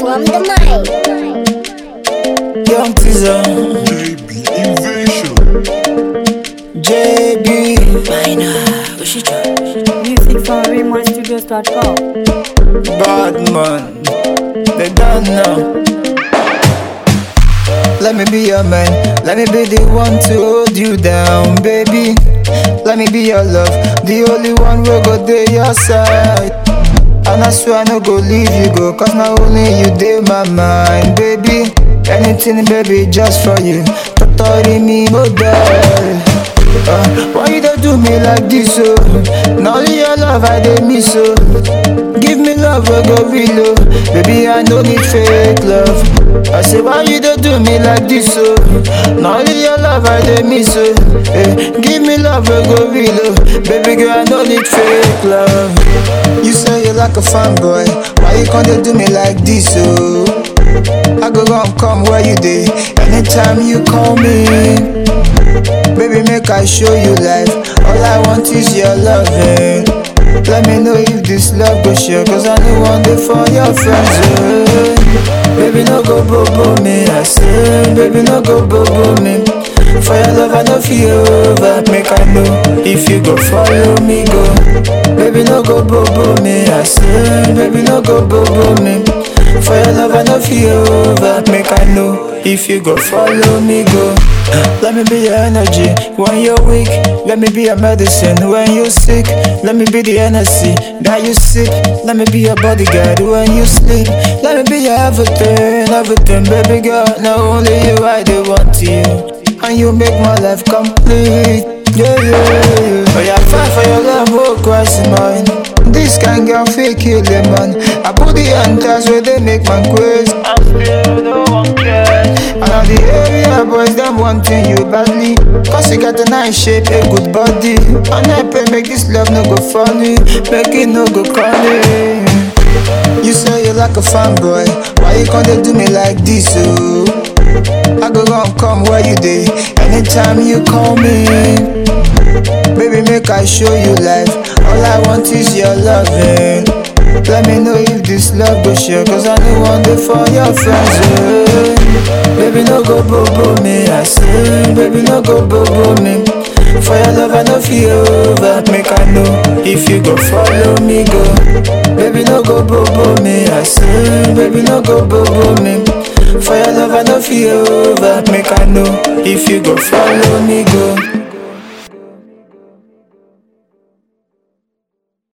on the mic. Young Teaser, JB Invasion. JB, Music from RaymonStudios.com. bad man, they don't know. Let me be your man, let me be the one to hold you down, baby. Let me be your love, the only one who go there your side. And I swear I no go leave you go, cause not only you dey my mind, baby. Anything, baby, just for you. Totori me, oh girl. Uh, why you don't do me like this, oh? Now only your love I dey miss, oh. Give me love, we go real, oh. Baby, I no need fake love. I say, why you don't do me like this, oh? Now only your love I dey miss, oh. Eh, give me love, we go real, oh. Baby girl, I no need fake love. You say you like a fanboy, why you can't do me like this, oh? I go run come where you dey anytime you call me. Baby, make I show you life. All I want is your loving. Let me know if this love go share, cause I know one day for your friends. eh. Baby, no go bobo me, I say. Baby, no go bobo me. For your love, I know feel over. Make I know if you go follow me, go. Baby, no go bobo me, I say. Baby, no go bobo me. For your love, I know feel over. Make I know if you go follow me, go. Let me be your energy when you're weak. Let me be your medicine when you're sick. Let me be the energy that you seek. Let me be your bodyguard when you sleep. Let me be your everything, everything, baby girl. Not only you, I do want you. And you make my life complete. Yeah, yeah, yeah. Oh, yeah, fight for your love, oh, Christ in mine. This kind girl fake kill them, man. I put the anchors where they make man crazy. I still don't want care. And all the area boys, them wanting you badly. Cause you got a nice shape, a good body. And I pray make this love no go funny. Make it no go corny. You say you like a fanboy. Why you can't do me like this, oh? I go run come where you dey anytime you call me. Baby, make I show you life. All I want is your loving. Let me know if this love go share, cause I know one day for your friends. eh. Baby, no go bobo me, I say. Baby, no go bobo me. For your love, I know feel over. Make I know if you go follow me, go. Baby, no go bobo me, I say. Baby, no go bobo me. For your love, I know feel over. Make I know if you go follow me, go.